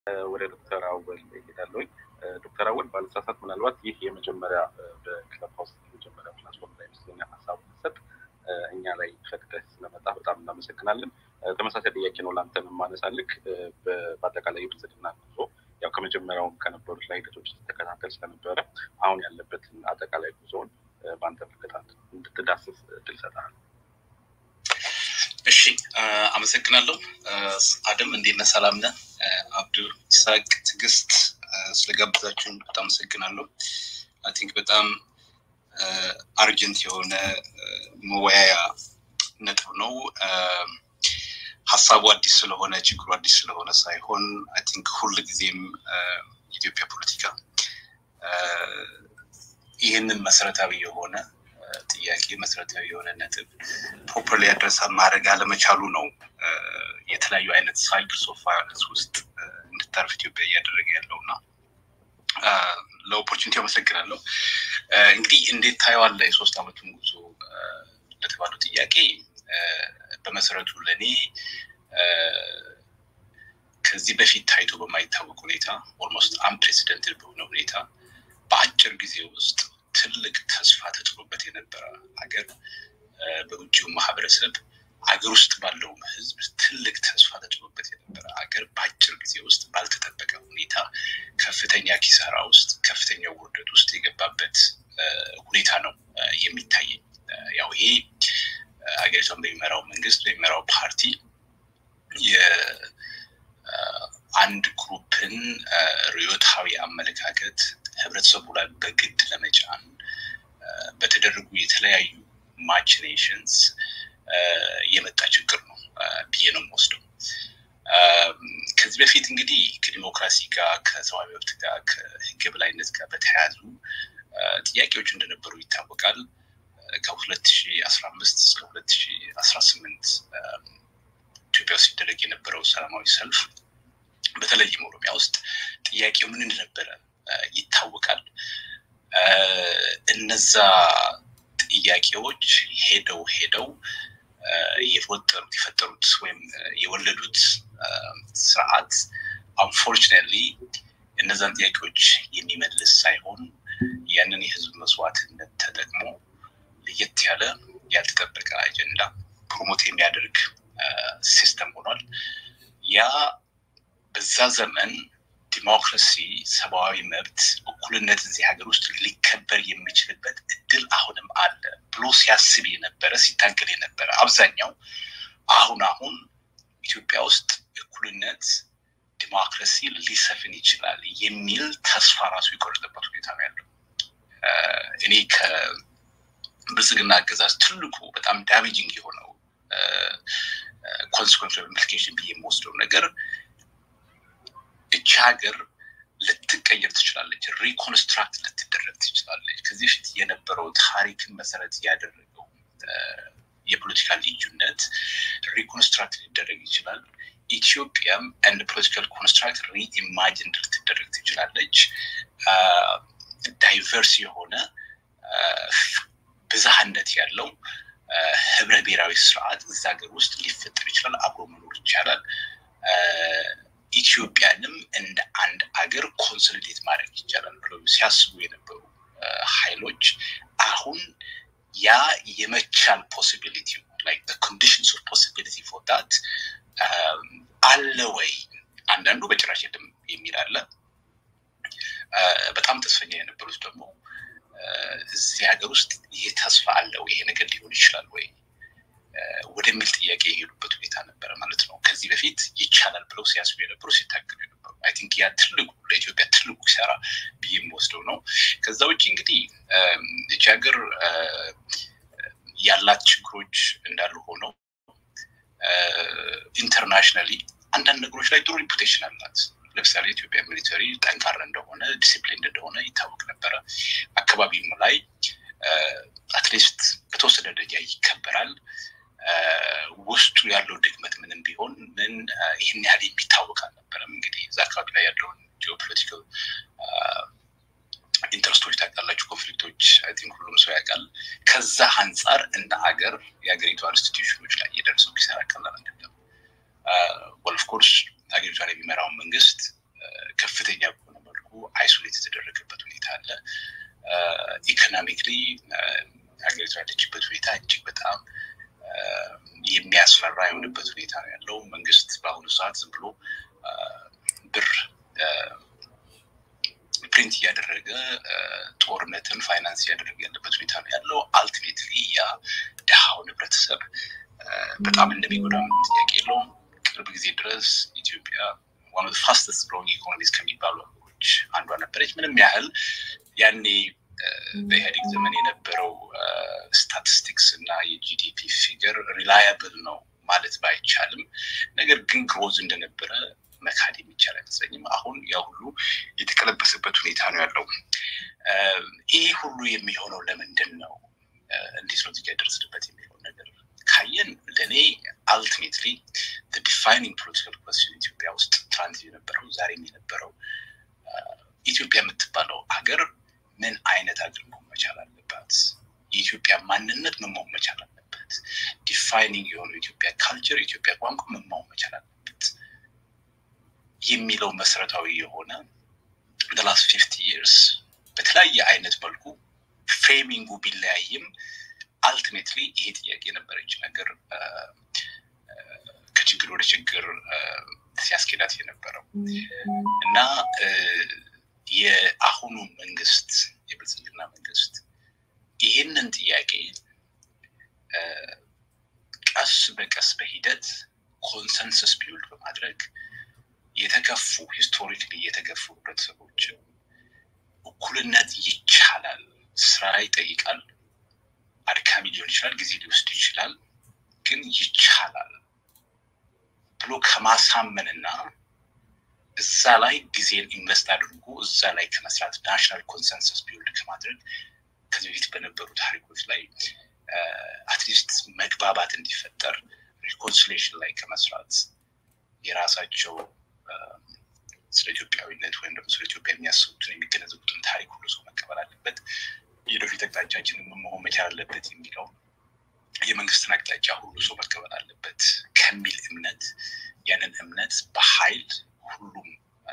ወደ ዶክተር አወል ይሄዳለኝ። ዶክተር አወል ባለሳሳት ምናልባት ይህ የመጀመሪያ በክለብ ሀውስ የመጀመሪያ ፕላትፎርም ላይ ይመስለኛል ሀሳቡ ሰጥ እኛ ላይ ፈቅደህ ስለመጣ በጣም እናመሰግናለን። ተመሳሳይ ጥያቄ ነው ለአንተን የማነሳልክ በአጠቃላይ የብልጽግና ጉዞ ያው ከመጀመሪያውም ከነበሩት ላይ ሂደቶች ተከታተል ስለነበረ አሁን ያለበትን አጠቃላይ ጉዞውን በአንተ ምልከታ እንድትዳስስ እድል ሰጥሃል። እሺ አመሰግናለሁ። አደም እንዴት ነህ? ሰላም ነህ? አብዱ ይስሐቅ፣ ትዕግስት ስለጋበዛችሁን በጣም አመሰግናለሁ። አይ ቲንክ በጣም አርጀንት የሆነ መወያያ ነጥብ ነው። ሀሳቡ አዲስ ስለሆነ ችግሩ አዲስ ስለሆነ ሳይሆን አይ ቲንክ ሁል ጊዜም የኢትዮጵያ ፖለቲካ ይህንን መሰረታዊ የሆነ ጥያቄ መሰረታዊ የሆነ ነጥብ ፕሮፐርሊ አድረስ ማድረግ አለመቻሉ ነው የተለያዩ አይነት ሳይክልስ ኦፍ ቫዮለንስ ውስጥ እንድታርፍ ኢትዮጵያ እያደረገ ያለው እና ለኦፖርቹኒቲ አመሰግናለሁ። እንግዲህ እንዴት ታየዋለህ የሶስት ዓመቱን ጉዞ ለተባለው ጥያቄ በመሰረቱ ለእኔ ከዚህ በፊት ታይቶ በማይታወቅ ሁኔታ ኦልሞስት አንፕሬሲደንትድ በሆነ ሁኔታ በአጭር ጊዜ ውስጥ ትልቅ ተስፋ ተጥሎበት የነበረ ሀገር በውጭው ማህበረሰብ አገር ውስጥ ባለውም ህዝብ ትልቅ ተስፋ ተጥሎበት የነበረ ሀገር በአጭር ጊዜ ውስጥ ባልተጠበቀ ሁኔታ ከፍተኛ ኪሳራ ውስጥ ከፍተኛ ውርደት ውስጥ የገባበት ሁኔታ ነው የሚታየኝ። ያው ይሄ ሀገሪቷን በሚመራው መንግስት በሚመራው ፓርቲ የአንድ ግሩፕን ርዕዮታዊ አመለካከት ህብረተሰቡ ላይ በግድ ለመጫን በተደረጉ የተለያዩ ማችኔሽንስ የመጣ ችግር ነው ብዬ ነው የምወስደው። ከዚህ በፊት እንግዲህ ከዲሞክራሲ ጋር ከሰብአዊ መብት ጋር ከህግ የበላይነት ጋር በተያያዙ ጥያቄዎች እንደነበሩ ይታወቃል። ከሁለት ሺ አስራ አምስት እስከ ሁለት ሺ አስራ ስምንት ኢትዮጵያ ውስጥ ሲደረግ የነበረው ሰላማዊ ሰልፍ በተለይም ኦሮሚያ ውስጥ ጥያቄው ምን እንደነበረ ይታወቃል። እነዛ ጥያቄዎች ሄደው ሄደው የፈጠሩት የፈጠሩት ወይም የወለዱት ስርዓት አንፎርችኔትሊ እነዛን ጥያቄዎች የሚመልስ ሳይሆን ያንን የህዝብ መስዋዕትነት ተጠቅሞ ለየት ያለ ያልተጠበቀ አጀንዳ ፕሮሞት የሚያደርግ ሲስተም ሆኗል። ያ በዛ ዘመን ዲሞክራሲ፣ ሰብአዊ መብት፣ እኩልነት እዚህ ሀገር ውስጥ ሊከበር የሚችልበት እድል አሁንም አለ ብሎ ሲያስብ የነበረ ሲታገል የነበረ አብዛኛው አሁን አሁን ኢትዮጵያ ውስጥ እኩልነት፣ ዲሞክራሲ ሊሰፍን ይችላል የሚል ተስፋ ራሱ የቆረጠበት ሁኔታ ነው ያለው። እኔ ከብልጽግና አገዛዝ ትልቁ በጣም ዳሜጂንግ የሆነው ኮንስኮንስ ኢምፕሊኬሽን ብዬ የምወስደው ነገር እቺ ሀገር ልትቀየር ትችላለች፣ ሪኮንስትራክት ልትደረግ ትችላለች። ከዚህ በፊት የነበረው ታሪክን መሰረት ያደረገው የፖለቲካ ልዩነት ሪኮንስትራክት ሊደረግ ይችላል። ኢትዮጵያም እንደ ፖለቲካል ኮንስትራክት ሪኢማጂንድ ልትደረግ ትችላለች። ዳይቨርስ የሆነ ብዝሃነት ያለው ህብረ ብሔራዊ ስርዓት እዛ ሀገር ውስጥ ሊፈጠር ይችላል። አብሮ መኖር ይቻላል። ኢትዮጵያንም እንደ አንድ አገር ኮንሶሊዴት ማድረግ ይቻላል ብለው ሲያስቡ የነበሩ ኃይሎች አሁን ያ የመቻል ፖሲቢሊቲ ላይክ ኮንዲሽንስ ኦፍ ፖሲቢሊቲ ፎር ዳት አለ ወይ? አንዳንዱ በጭራሽ የለም የሚል አለ። በጣም ተስፈኛ የነበሩት ደግሞ እዚህ ሀገር ውስጥ ይሄ ተስፋ አለው ይሄ ነገር ሊሆን ይችላል ወይ ወደሚል ጥያቄ የሄዱበት ሁኔታ ነበረ ማለት ነው። ከዚህ በፊት ይቻላል ብለው ሲያስቡ የነበሩ ሲታገሉ የነበሩ አይ ቲንክ ያ ትልቁ ለኢትዮጵያ ትልቁ ሲሰራ ብዬ የምወስደው ነው። ከዛ ውጭ እንግዲህ ይቺ ሀገር ያላት ችግሮች እንዳሉ ሆነው ኢንተርናሽናሊ አንዳንድ ነገሮች ላይ ጥሩ ሪፑቴሽን አላት። ለምሳሌ ኢትዮጵያ ሚሊተሪ ጠንካራ እንደሆነ ዲሲፕሊን እንደሆነ ይታወቅ ነበረ። አካባቢም ላይ አትሊስት በተወሰነ ደረጃ ይከበራል። ውስጡ ያለው ድክመት ምንም ቢሆን ምን ይህን ያህል የሚታወቅ አልነበረም። እንግዲህ እዛ አካባቢ ላይ ያለውን ጂኦፖለቲካል ኢንትረስቶች ታውቃላችሁ፣ ኮንፍሊክቶች አይ ቲንክ ሁሉም ሰው ያውቃል። ከዛ አንጻር እንደ ሀገር የሀገሪቷ ኢንስቲትዩሽኖች ላይ የደረሰው ኪሳራ ቀላል አይደለም። ኦፍኮርስ ሀገሪቷን የሚመራውን መንግስት ኢኮኖሚክሊ ሀገሪቱ ያለችበት ሁኔታ እጅግ በጣም የሚያስፈራ የሆነበት ሁኔታ ነው ያለው። መንግስት በአሁኑ ሰዓት ዝም ብሎ ብር ፕሪንት እያደረገ ጦርነትን ፋይናንስ እያደረገ ያለበት ሁኔታ ነው ያለው። አልቲሜትሊ ያ ድሃውን ህብረተሰብ በጣም እንደሚጎዳ ምንም ጥያቄ የለውም። ቅርብ ጊዜ ድረስ ኢትዮጵያ ዋን ኦፍ ፋስተስት ግሮዊንግ ኢኮኖሚስ ከሚባሉ ሀገሮች አንዷ ነበረች። ምንም ያህል ያኔ በኢህአዴግ ዘመን የነበረው ስታቲስቲክስ እና የጂዲፒ ፊገር ሪላያብል ነው ማለት ባይቻልም፣ ነገር ግን ግሮዝ እንደነበረ መካድ የሚቻል አይመስለኝም። አሁን ያ ሁሉ የተቀለበሰበት ሁኔታ ነው ያለው። ይህ ሁሉ የሚሆነው ለምንድን ነው? እንዴት ነው እዚጋ ደረስንበት የሚለው ነገር ካየን ለእኔ አልቲሜትሊ ዲፋይኒንግ ፖለቲካል ኮስችን ኢትዮጵያ ውስጥ ትናንት የነበረው ዛሬም የነበረው ኢትዮጵያ የምትባለው ሀገር ምን አይነት ሀገር መሆን መቻል አለባት? የኢትዮጵያ ማንነት ምን መሆን መቻል አለበት? ዲፋይኒንግ የሆነው የኢትዮጵያ ካልቸር፣ የኢትዮጵያ ቋንቋ ምን መሆን መቻል አለበት የሚለው መሰረታዊ የሆነ ላስት ፊፍቲ ይርስ በተለያየ አይነት መልኩ ፍሬሚንጉ ቢለያይም አልቲሜትሊ ይሄ ጥያቄ የነበረች ነገር ከችግር ወደ ችግር ሲያስኬዳት የነበረው እና የአሁኑ መንግስት የብልጽግና መንግስት ይህንን ጥያቄ ቀስ በቀስ በሂደት ኮንሰንሰስ ቢውልድ በማድረግ የተከፉ ሂስቶሪክሊ የተገፉ ህብረተሰቦችን እኩልነት ይቻላል፣ ስራ ይጠይቃል፣ አድካሚ ሊሆን ይችላል፣ ጊዜ ሊወስድ ይችላል፣ ግን ይቻላል ብሎ ከማሳመንና እዛ ላይ ጊዜን ኢንቨስት አድርጎ እዛ ላይ ከመስራት ናሽናል ኮንሰንሰስ ቢውልድ ከማድረግ ከዚህ በፊት በነበሩ ታሪኮች ላይ አትሊስት መግባባት እንዲፈጠር ሪኮንሲሌሽን ላይ ከመስራት የራሳቸው ስለ ኢትዮጵያዊነት ወይም ደግሞ ስለ ኢትዮጵያ የሚያስቡትን የሚገነዘቡትን ታሪክ ሁሉ ሰው መቀበል አለበት። የወደፊት አቅጣጫችንን መሆን መቻል አለበት የሚለው የመንግስትን አቅጣጫ ሁሉ ሰው መቀበል አለበት ከሚል እምነት ያንን እምነት በኃይል ሁሉም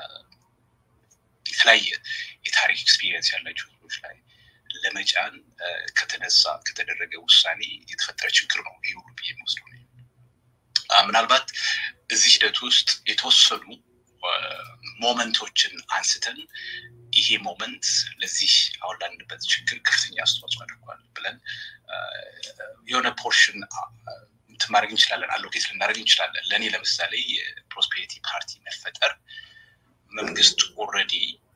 የተለያየ የታሪክ ኤክስፒሪየንስ ያላቸው ህዝቦች ላይ ለመጫን ከተነሳ ከተደረገ ውሳኔ የተፈጠረ ችግር ነው ይህ ሁሉ ብዬ የምወስደው ምናልባት እዚህ ሂደት ውስጥ የተወሰኑ ሞመንቶችን አንስተን ይሄ ሞመንት ለዚህ አሁን ላንበት ችግር ከፍተኛ አስተዋጽኦ አድርጓል ብለን የሆነ ፖርሽን እንትን ማድረግ እንችላለን፣ አሎኬት ልናደርግ እንችላለን። ለእኔ ለምሳሌ የፕሮስፔሪቲ ፓርቲ መፈጠር መንግስት ኦልሬዲ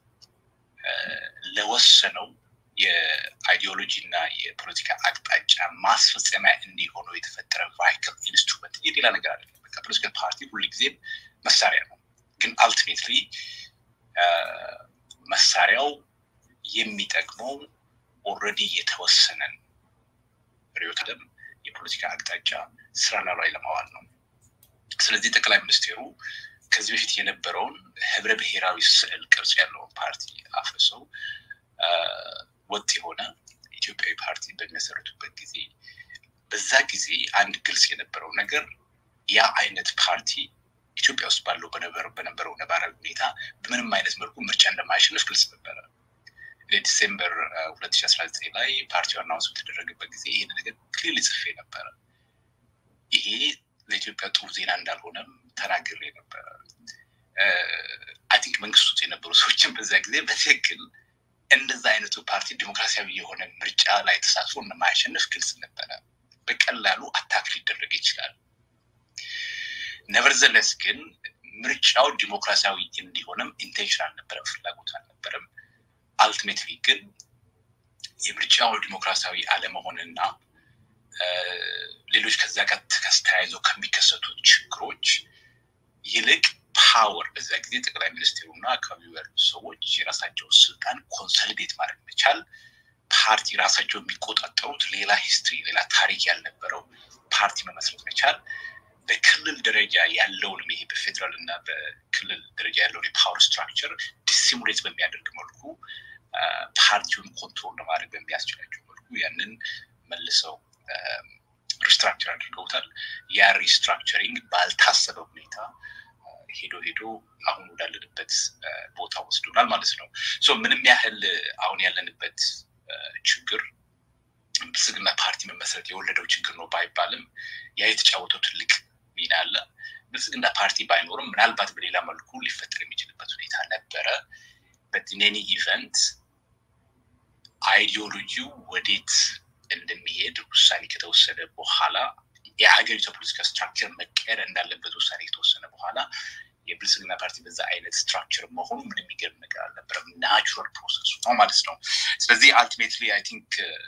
ለወሰነው የአይዲዮሎጂ እና የፖለቲካ አቅጣጫ ማስፈጸሚያ እንዲሆነው የተፈጠረ ቫይክል ኢንስትሩመንት የሌላ ነገር አይደለም። በቃ ፖለቲካል ፓርቲ ሁልጊዜም መሳሪያ ነው። ግን አልቲሜትሊ መሳሪያው የሚጠቅመው ኦልሬዲ የተወሰነን ርዕዮተ ዓለም የፖለቲካ አቅጣጫ ስራ ላይ ለማዋል ነው። ስለዚህ ጠቅላይ ሚኒስቴሩ ከዚህ በፊት የነበረውን ህብረ ብሔራዊ ስዕል ቅርጽ ያለውን ፓርቲ አፍርሰው ወጥ የሆነ ኢትዮጵያዊ ፓርቲ በሚመሰረቱበት ጊዜ በዛ ጊዜ አንድ ግልጽ የነበረው ነገር ያ አይነት ፓርቲ ኢትዮጵያ ውስጥ ባለው በነበረው ነባራዊ ሁኔታ በምንም አይነት መልኩ ምርጫ እንደማያሸንፍ ግልጽ ነበረ። ዲሴምበር ሁለት ሺ አስራ ዘጠኝ ላይ ፓርቲው አናውንስ በተደረገበት ጊዜ ይህን ነገር ክሊል ጽፌ ነበረ። ይሄ ለኢትዮጵያ ጥሩ ዜና እንዳልሆነም ተናግሬ ነበረ። አይ ቲንክ መንግስት ውስጥ የነበሩ ሰዎችን በዛ ጊዜ በትክክል እንደዛ አይነቱ ፓርቲ ዲሞክራሲያዊ የሆነ ምርጫ ላይ ተሳትፎ እንደማያሸንፍ ግልጽ ነበረ። በቀላሉ አታክ ሊደረግ ይችላል። ነቨርዘለስ ግን ምርጫው ዲሞክራሲያዊ እንዲሆንም ኢንቴንሽን አልነበረም፣ ፍላጎት አልነበረም። አልቲሜትሊ ግን የምርጫው ዲሞክራሲያዊ አለመሆንና ሌሎች ከዛ ጋር ተያይዘው ከሚከሰቱ ችግሮች ይልቅ ፓወር በዛ ጊዜ ጠቅላይ ሚኒስትሩና አካባቢው ያሉ ሰዎች የራሳቸውን ስልጣን ኮንሰሊዴት ማድረግ መቻል ፓርቲ ራሳቸው የሚቆጣጠሩት ሌላ ሂስትሪ ሌላ ታሪክ ያልነበረው ፓርቲ መመስረት መቻል በክልል ደረጃ ያለውንም ይሄ በፌዴራል እና በክልል ደረጃ ያለውን የፓወር ስትራክቸር ዲሲሙሌት በሚያደርግ መልኩ ፓርቲውን ኮንትሮል ለማድረግ በሚያስችላቸው መልኩ ያንን መልሰው ሪስትራክቸር አድርገውታል። ያ ሪስትራክቸሪንግ ባልታሰበ ሁኔታ ሄዶ ሄዶ አሁን ወዳለንበት ቦታ ወስዶናል ማለት ነው። ምንም ያህል አሁን ያለንበት ችግር ብልጽግና ፓርቲ መመስረት የወለደው ችግር ነው ባይባልም ያ የተጫወተው ትልቅ ሚና አለ። ብልጽግና ፓርቲ ባይኖርም ምናልባት በሌላ መልኩ ሊፈጠር የሚችልበት ሁኔታ ነበረ። በኔኒ ኢቨንት አይዲዮሎጂው ወዴት እንደሚሄድ ውሳኔ ከተወሰደ በኋላ የሀገሪቷ ፖለቲካ ስትራክቸር መቀየር እንዳለበት ውሳኔ ከተወሰነ በኋላ የብልጽግና ፓርቲ በዛ አይነት ስትራክቸር መሆኑ ምን የሚገርም ነገር አልነበረም። ናቹራል ፕሮሰሱ ነው ማለት ነው። ስለዚህ አልቲሜትሊ አይ ቲንክ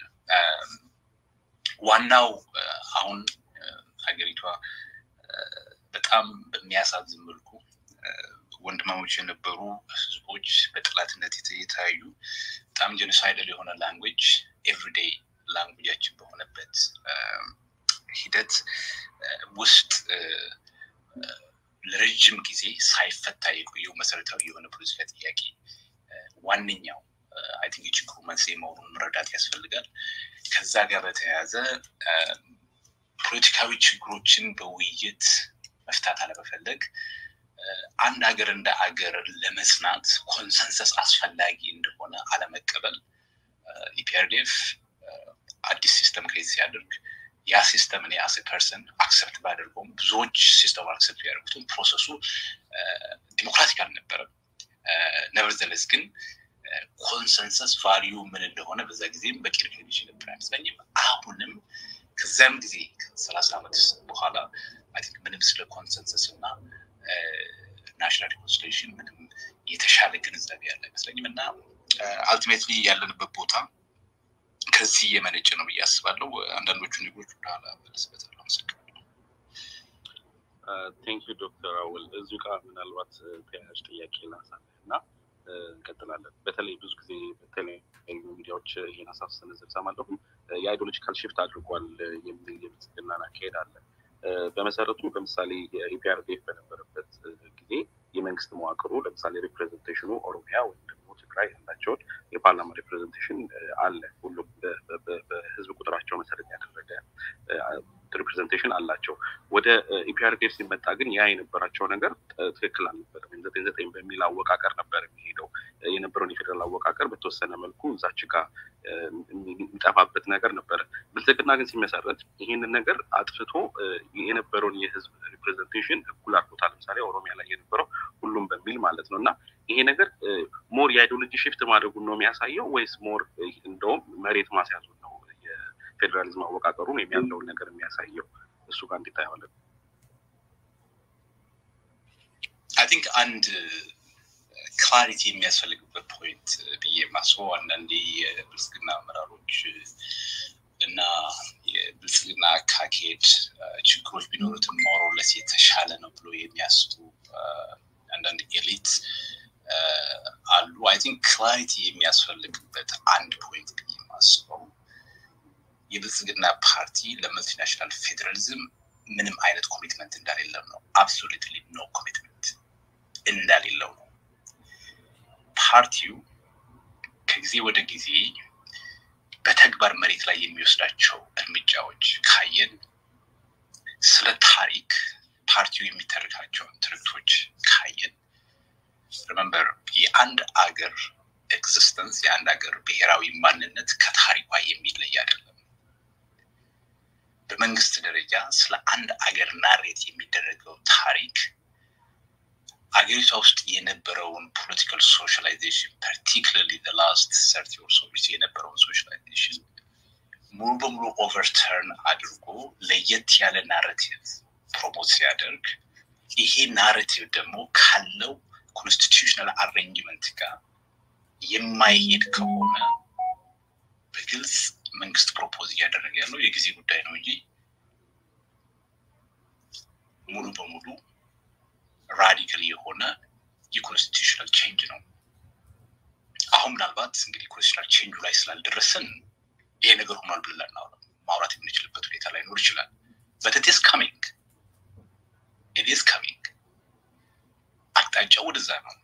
ዋናው አሁን ሀገሪቷ በጣም በሚያሳዝን መልኩ ወንድማሞች የነበሩ ህዝቦች በጠላትነት የተያዩ በጣም ጀኖሳይደል የሆነ ላንጉጅ ኤቭሪዴይ ላንጉጃችን በሆነበት ሂደት ውስጥ ለረጅም ጊዜ ሳይፈታ የቆየው መሰረታዊ የሆነ ፖለቲካ ጥያቄ ዋነኛው አይ ቲንክ የችግሩ መንስኤ መሆኑን መረዳት ያስፈልጋል። ከዛ ጋር በተያያዘ ፖለቲካዊ ችግሮችን በውይይት መፍታት አለመፈለግ አንድ ሀገር እንደ ሀገር ለመጽናት ኮንሰንሰስ አስፈላጊ እንደሆነ አለመቀበል ኢፒአርዲኤፍ አዲስ ሲስተም ክሬት ሲያደርግ ያ ሲስተም እኔ አስ ፐርሰን አክሰፕት ባደርገውም ብዙዎች ሲስተም አክሰፕት ያደርጉትም ፕሮሰሱ ዲሞክራቲክ አልነበረም። ነቨርዘለስ ግን ኮንሰንሰስ ቫሊዩ ምን እንደሆነ በዛ ጊዜም በቂ ሪኮግኒሽን ነበር አይመስለኝም። አሁንም ከዚያም ጊዜ ከሰላሳ ዓመት በኋላ ምንም ስለ ኮንሰንሰስ እና ናሽናል ሪኮንሲሌሽን ምንም የተሻለ ግንዛቤ ያለ አይመስለኝም እና አልቲሜትሊ ያለንበት ቦታ ከዚህ የመነጨ ነው ብዬ አስባለሁ። አንዳንዶቹ ነገሮች ወደኋላ መለስበታለሁ። አመሰግናለሁ። ቴንክ ዩ ዶክተር አወል እዚሁ ጋር ምናልባት ተያያዥ ጥያቄ ላንሳለህ እና እንቀጥላለን። በተለይ ብዙ ጊዜ በተለያዩ ሚዲያዎች ይህን ሀሳብ ስንዝር ሰማለሁ። የአይዲዮሎጂካል ሽፍት አድርጓል የሚል የብልጽግናን አካሄድ አለ። በመሰረቱ ለምሳሌ የኢፒአርዴፍ በነበረበት ጊዜ የመንግስት መዋቅሩ ለምሳሌ ሪፕሬዘንቴሽኑ ኦሮሚያ ወይም ደግሞ ትግራይ ያላቸውን የፓርላማ ሪፕሬዘንቴሽን አለ። ሁሉም በህዝብ ቁጥራቸው መሰረት ያደረገ ሪፕሬዘንቴሽን አላቸው። ወደ ኢፒአርዴፍ ሲመጣ ግን ያ የነበራቸው ነገር ትክክል አልነበረም። ዘጠኝ ዘጠኝ በሚል አወቃቀር ነበር የሚሄደው የነበረውን የፌዴራል አወቃቀር በተወሰነ መልኩ እዛች ጋር የሚጠፋበት ነገር ነበረ። ብልጽግና ግን ሲመሰረት ይህንን ነገር አጥፍቶ የነበረውን የህዝብ ሪፕሬዘንቴሽን እኩል አድርጎታል። ለምሳሌ ኦሮሚያ ላይ የነበረው ሁሉም በሚል ማለት ነው እና ይሄ ነገር ሞር የአይዲዮሎጂ ሽፍት ማድረጉን ነው የሚያሳየው ወይስ ሞር እንደውም መሬት ማስያዙን ነው የፌዴራሊዝም አወቃቀሩን ወይም ያለውን ነገር የሚያሳየው? እሱ ጋር እንዴት ታየዋለን? አይ ቲንክ አንድ ክላሪቲ የሚያስፈልግበት ፖይንት ብዬ ማስበው አንዳንዴ የብልጽግና አመራሮች እና የብልጽግና አካሄድ ችግሮች ቢኖሩትም ሞሮለስ የተሻለ ነው ብሎ የሚያስቡ አንዳንድ ኤሊት አሉ። አይ ቲንክ ክላሪቲ የሚያስፈልግበት አንድ ፖይንት ብዬ የማስበው የብልጽግና ፓርቲ ለመልቲናሽናል ፌዴራሊዝም ምንም አይነት ኮሚትመንት እንደሌለው ነው። አብሶሉትሊ ኖ ኮሚትመንት እንደሌለው ነው። ፓርቲው ከጊዜ ወደ ጊዜ በተግባር መሬት ላይ የሚወስዳቸው እርምጃዎች ካየን ስለ ታሪክ ፓርቲው የሚተርካቸውን ትርክቶች ካየን ሪመምበር የአንድ አገር ኤግዚስተንስ የአንድ ሀገር ብሔራዊ ማንነት ከታሪኳ የሚለይ አይደለም። በመንግስት ደረጃ ስለ አንድ አገር ናሬት የሚደረገው ታሪክ አገሪቷ ውስጥ የነበረውን ፖለቲካል ሶሻላይዜሽን ፓርቲክለርሊ ላስት ሰርቲ ኦር ሶ የነበረውን ሶሻላይዜሽን ሙሉ በሙሉ ኦቨርተርን አድርጎ ለየት ያለ ናሬቲቭ ፕሮሞት ሲያደርግ ይሄ ናሬቲቭ ደግሞ ካለው ኮንስቲቱሽናል አሬንጅመንት ጋር የማይሄድ ከሆነ በግልጽ መንግስት ፕሮፖዝ እያደረገ ያለው የጊዜ ጉዳይ ነው እንጂ ሙሉ በሙሉ ራዲካል የሆነ የኮንስቲቱሽናል ቼንጅ ነው። አሁን ምናልባት እንግዲህ ኮንስቲቱሽናል ቼንጁ ላይ ስላልደረስን ይሄ ነገር ሆኗል ብለን ማውራት የምንችልበት ሁኔታ ላይኖር ይችላል። በት ኢት ኢዝ ካሚንግ ኢት ኢዝ ካሚንግ አቅጣጫው ወደዛ ነው።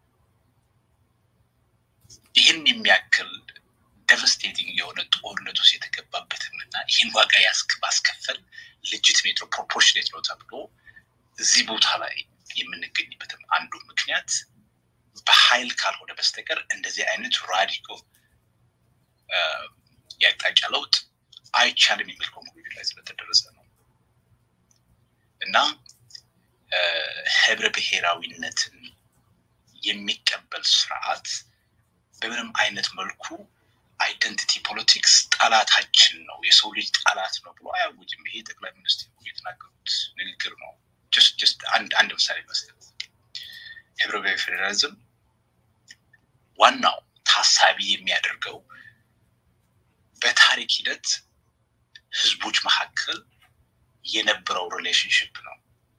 ይህን የሚያክል ደቨስቴቲንግ የሆነ ጦርነት ውስጥ የተገባበትም እና ይህን ዋጋ ማስከፈል ሌጂትሜት ነው ፕሮፖርሽኔት ነው ተብሎ እዚህ ቦታ ላይ የምንገኝበትም አንዱ ምክንያት በኃይል ካልሆነ በስተቀር እንደዚህ አይነት ራዲኮ የአቅጣጫ ለውጥ አይቻልም የሚል ኮንክሉዥን ላይ ስለተደረሰ ነው እና ህብረ ብሔራዊነትን የሚቀበል ስርዓት በምንም አይነት መልኩ አይደንቲቲ ፖለቲክስ ጠላታችን ነው፣ የሰው ልጅ ጠላት ነው ብሎ አያውጅም። ይሄ ጠቅላይ ሚኒስትሩ የተናገሩት ንግግር ነው። ጀስት አንድ አንድ ምሳሌ መስጠት ህብረ ብሔራዊ ፌዴራሊዝም ዋናው ታሳቢ የሚያደርገው በታሪክ ሂደት ህዝቦች መካከል የነበረው ሪሌሽንሽፕ ነው።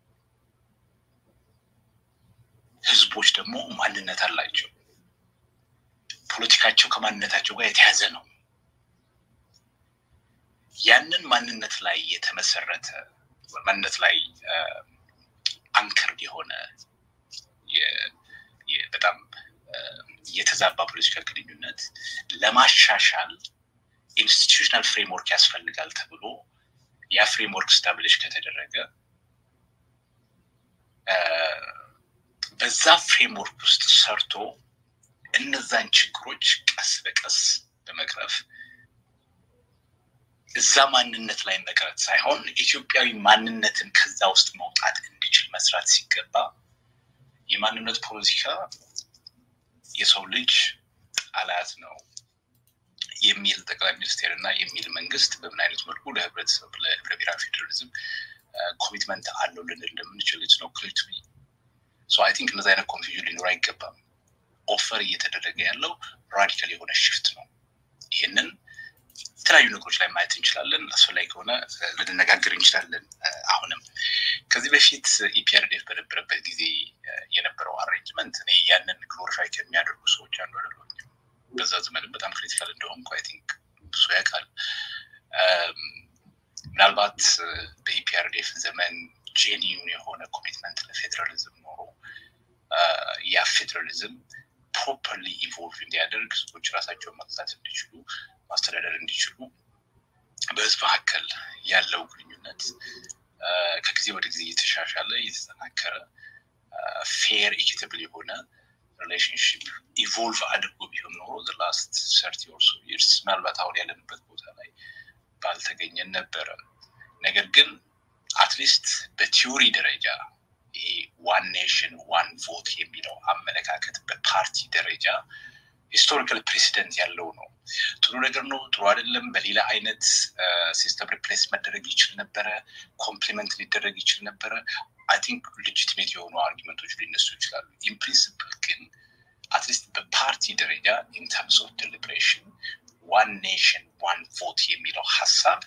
ህዝቦች ደግሞ ማንነት አላቸው። ፖለቲካቸው ከማንነታቸው ጋር የተያዘ ነው። ያንን ማንነት ላይ የተመሰረተ ማንነት ላይ አንከር የሆነ በጣም የተዛባ ፖለቲካል ግንኙነት ለማሻሻል ኢንስቲቱሽናል ፍሬምወርክ ያስፈልጋል ተብሎ ያ ፍሬምወርክ ስታብሊሽ ከተደረገ በዛ ፍሬምወርክ ውስጥ ሰርቶ እነዛን ችግሮች ቀስ በቀስ በመቅረፍ እዛ ማንነት ላይ መቅረት ሳይሆን ኢትዮጵያዊ ማንነትን ከዛ ውስጥ መውጣት እንዲችል መስራት ሲገባ የማንነት ፖለቲካ የሰው ልጅ ጠላት ነው የሚል ጠቅላይ ሚኒስቴር እና የሚል መንግስት በምን አይነት መልኩ ለህብረተሰብ ለህብረ ብሔራዊ ፌዴራሊዝም ኮሚትመንት አለው ልንል እንደምንችል ነው ክሊር ቱ ሶ አይ ቲንክ እነዚ አይነት ኮንፊውዥን ሊኖር አይገባም። ኦፈር እየተደረገ ያለው ራዲካል የሆነ ሽፍት ነው። ይህንን የተለያዩ ነገሮች ላይ ማየት እንችላለን። አስፈላጊ ከሆነ ልንነጋገር እንችላለን። አሁንም ከዚህ በፊት ኢፒአርዴፍ በነበረበት ጊዜ የነበረው አሬንጅመንት እኔ ያንን ግሎሪፋይ ከሚያደርጉ ሰዎች አንዱ አይደለሁም። በዛ ዘመንም በጣም ክሪቲካል እንደሆንኩ አይ ቲንክ ብዙ ያውቃል። ምናልባት በኢፒአርዴፍ ዘመን ጄኒዩን የሆነ ኮሚትመንት ለፌዴራሊዝም ኖሮ ያ ፌዴራሊዝም ፕሮፐርሊ ኢቮልቭ እንዲያደርግ ህዝቦች ራሳቸውን መግዛት እንዲችሉ ማስተዳደር እንዲችሉ በህዝብ መካከል ያለው ግንኙነት ከጊዜ ወደ ጊዜ እየተሻሻለ እየተጠናከረ ፌር ኢኪታብል የሆነ ሪሌሽንሽፕ ኢቮልቭ አድርጎ ቢሆን ኖሮ ላስት ሰርቲ ኦር ሶ ይርስ ምናልባት አሁን ያለንበት ቦታ ላይ ባልተገኘን ነበረ። ነገር ግን አትሊስት በቲዮሪ ደረጃ ይሄ ዋን ኔሽን ዋን ቮት የሚለው አመለካከት በፓርቲ ደረጃ ሂስቶሪካል ፕሬሲደንት ያለው ነው። ጥሩ ነገር ነው፣ ጥሩ አይደለም፣ በሌላ አይነት ሲስተም ሪፕሌስ መደረግ ይችል ነበረ፣ ኮምፕሊመንት ሊደረግ ይችል ነበረ። አይ ቲንክ ሌጂትሜት የሆኑ አርጊመንቶች ሊነሱ ይችላሉ። ኢን ፕሪንስፕል ግን አትሊስት በፓርቲ ደረጃ ኢን ተርምስ ኦፍ ዴሊብሬሽን ዋን ኔሽን ዋን ቮት የሚለው ሀሳብ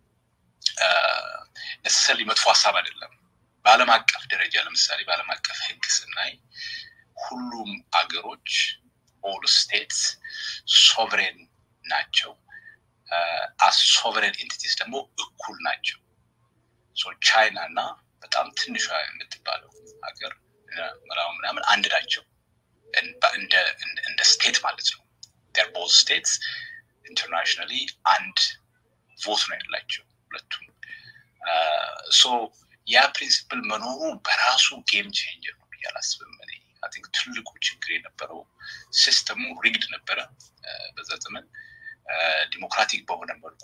ነሰሰሊ መጥፎ ሀሳብ አይደለም። በዓለም አቀፍ ደረጃ ለምሳሌ በዓለም አቀፍ ሕግ ስናይ ሁሉም አገሮች ኦል ስቴትስ ሶቨሬን ናቸው። አስ ሶቨሬን ኤንቲቲስ ደግሞ እኩል ናቸው። ቻይና እና በጣም ትንሿ የምትባለው ሀገር ምናምን ምናምን አንድ ናቸው እንደ ስቴት ማለት ነው። ር ቦዝ ስቴትስ ኢንተርናሽናሊ አንድ ቮት ነው ያላቸው ሁለቱም። ሶ ያ ፕሪንሲፕል መኖሩ በራሱ ጌም ቼንጀር ነው ብዬ አላስብም። እኔ አይ ቲንክ ትልቁ ችግር የነበረው ሲስተሙ ሪግድ ነበረ በዛ ዘመን ዲሞክራቲክ በሆነ መልኩ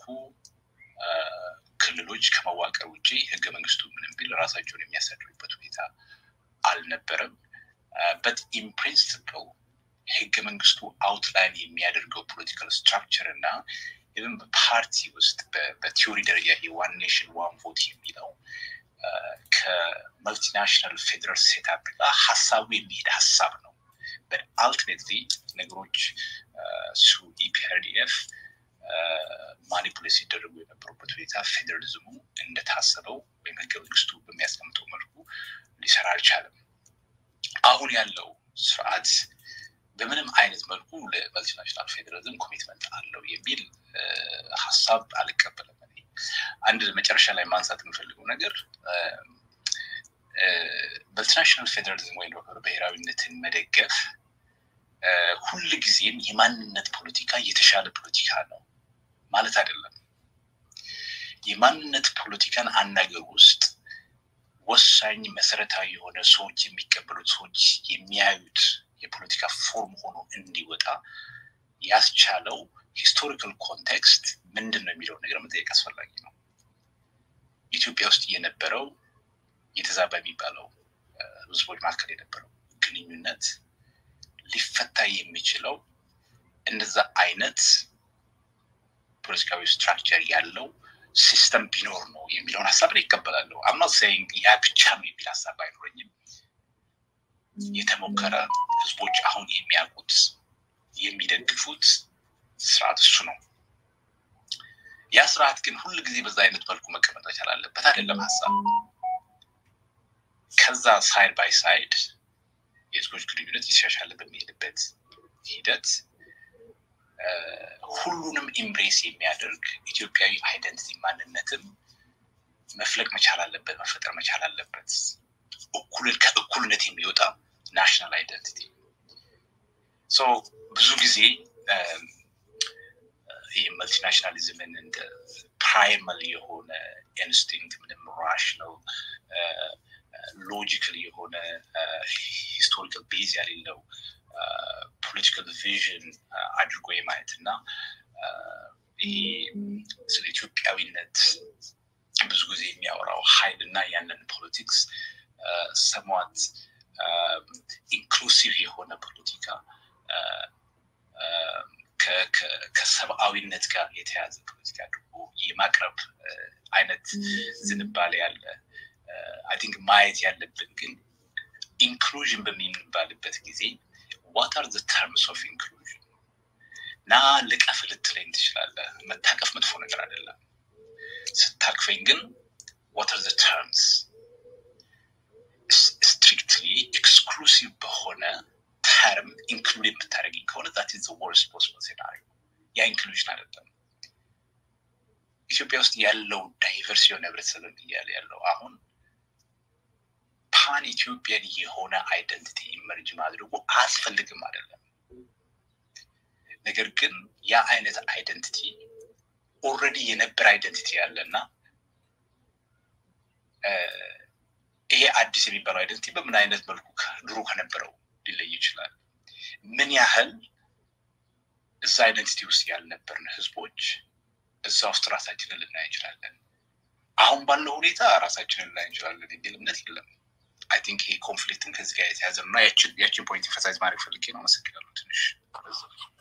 ክልሎች ከመዋቀር ውጭ ህገ መንግስቱ ምንም ቢል ራሳቸውን የሚያስተዳድሩበት ሁኔታ አልነበረም። በት ኢን ፕሪንስፕል ህገ መንግስቱ አውትላይን የሚያደርገው ፖለቲካል ስትራክቸር እና ኢቨን በፓርቲ ውስጥ በቲዮሪ ደረጃ የዋን ኔሽን ዋን ቮት የሚለው ከመልቲናሽናል ፌዴራል ሴታፕ ጋር ሀሳቡ የሚሄድ ሀሳብ ነው። አልቲሜትሊ ነገሮች ሱ ኢፒአርዲኤፍ ማኒፑሌት ሲደረጉ የነበሩበት ሁኔታ ፌዴራሊዝሙ እንደታሰበው ወይም ህገ መንግስቱ በሚያስቀምጠው መልኩ ሊሰራ አልቻለም። አሁን ያለው ስርዓት በምንም አይነት መልኩ ለመልቲናሽናል ፌዴራሊዝም ኮሚትመንት አለው የሚል ሀሳብ አልቀበለም። አንድ መጨረሻ ላይ ማንሳት የምፈልገው ነገር መልቲናሽናል ፌዴራሊዝም ወይም ብሔራዊነትን መደገፍ ሁል ጊዜም የማንነት ፖለቲካ የተሻለ ፖለቲካ ነው ማለት አይደለም። የማንነት ፖለቲካን አናገር ውስጥ ወሳኝ መሰረታዊ የሆነ ሰዎች የሚቀበሉት ሰዎች የሚያዩት የፖለቲካ ፎርም ሆኖ እንዲወጣ ያስቻለው ሂስቶሪካል ኮንቴክስት ምንድን ነው የሚለውን ነገር መጠየቅ አስፈላጊ ነው። ኢትዮጵያ ውስጥ የነበረው የተዛባ የሚባለው ህዝቦች መካከል የነበረው ግንኙነት ሊፈታ የሚችለው እንደዛ አይነት ፖለቲካዊ ስትራክቸር ያለው ሲስተም ቢኖር ነው የሚለውን ሀሳብ ላይ ይቀበላለሁ። አምናት ሳይንግ ያ ብቻ ነው የሚል ሀሳብ አይኖረኝም። የተሞከረ ህዝቦች አሁን የሚያውቁት የሚደግፉት ስርዓት እሱ ነው። ያ ስርዓት ግን ሁል ጊዜ በዛ አይነት መልኩ መቀመጥ መቻል አለበት አይደለም ሀሳብ ከዛ ሳይድ ባይ ሳይድ የህዝቦች ግንኙነት የተሻሻለ በሚሄድበት ሂደት ሁሉንም ኢምብሬስ የሚያደርግ ኢትዮጵያዊ አይደንቲቲ ማንነትም መፍለቅ መቻል አለበት፣ መፈጠር መቻል አለበት። እኩልን ከእኩልነት የሚወጣ ናሽናል አይደንቲቲ ብዙ ጊዜ ይህ መልቲናሽናሊዝምን እንደ ፕራይመል የሆነ ኢንስቲንክት ምንም ራሽናል ሎጂካል የሆነ ሂስቶሪካል ቤዝ ያሌለው ፖለቲካል ቪዥን አድርጎ የማየት እና ይሄ ስለ ኢትዮጵያዊነት ብዙ ጊዜ የሚያወራው ሀይል እና ያንን ፖለቲክስ ሰሟት ኢንክሉሲቭ የሆነ ፖለቲካ ከሰብአዊነት ጋር የተያዘ ፖለቲካ አድርጎ የማቅረብ አይነት ዝንባሌ ያለ አይ ቲንክ ማየት ያለብን ግን ኢንክሉዥን በሚባልበት ጊዜ ዋት አር ዘ ተርምስ ኦፍ ኢንክሉዥን ና ልቀፍ ልትለኝ ትችላለህ። መታቀፍ መጥፎ ነገር አይደለም። ስታቅፈኝ ግን ዋት አር ዘ ተርምስ ስትሪክትሊ ኤክስክሉሲቭ በሆነ ተርም ኢንክሉድ የምታደርገኝ ከሆነ ዛት ኢዝ ወርስት ፖስብል ሴናሪዮ። ያ ኢንክሉዥን አይደለም። ኢትዮጵያ ውስጥ ያለው ዳይቨርስ የሆነ ህብረተሰብ እያለ ያለው አሁን ፓን ኢትዮጵያን የሆነ አይደንቲቲ ኢመርጅ ማድረጉ አያስፈልግም አይደለም። ነገር ግን ያ አይነት አይደንቲቲ ኦልሬዲ የነበረ አይደንቲቲ ያለና ይሄ አዲስ የሚባለው አይደንቲቲ በምን አይነት መልኩ ድሮ ከነበረው ሊለይ ይችላል? ምን ያህል እዛ አይደንቲቲ ውስጥ ያልነበርን ህዝቦች እዛ ውስጥ ራሳችንን ልናይ እንችላለን። አሁን ባለው ሁኔታ ራሳችንን ልናይ እንችላለን የሚል እምነት የለም። አይ ቲንክ ይሄ ኮንፍሊክትን ከዚህ ጋር የተያዘ ነው እና ያችን ፖይንት ኢንፈሳይዝ ማድረግ ፈልጌ ነው። አመሰግናለሁ ትንሽ